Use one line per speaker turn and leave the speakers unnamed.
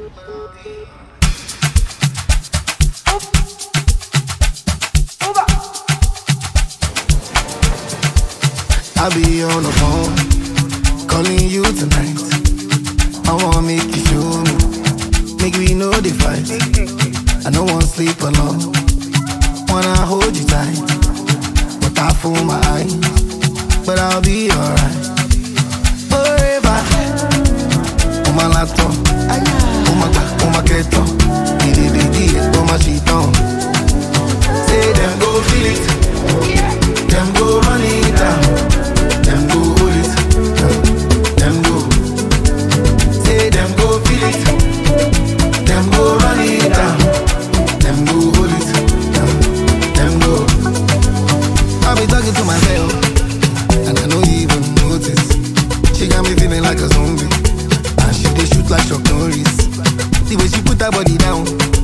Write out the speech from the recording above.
I be on the phone, calling you tonight. I wanna make you show me, make we know the fight. I don't wanna sleep alone, wanna hold you tight. But I fool my eyes, but I'll be alright. Forever, on my laptop, on my on my keto, di di di di, on my sheet on. Say them go feel it, them go run it down. Them go hold it, them go. Say them go feel it, them go run it down. Them go hold it, them go. I be talking to myself, and I know you even notice. She got me feeling like a zombie, and she dey shoot like Chuck Norris. The way she put her body down,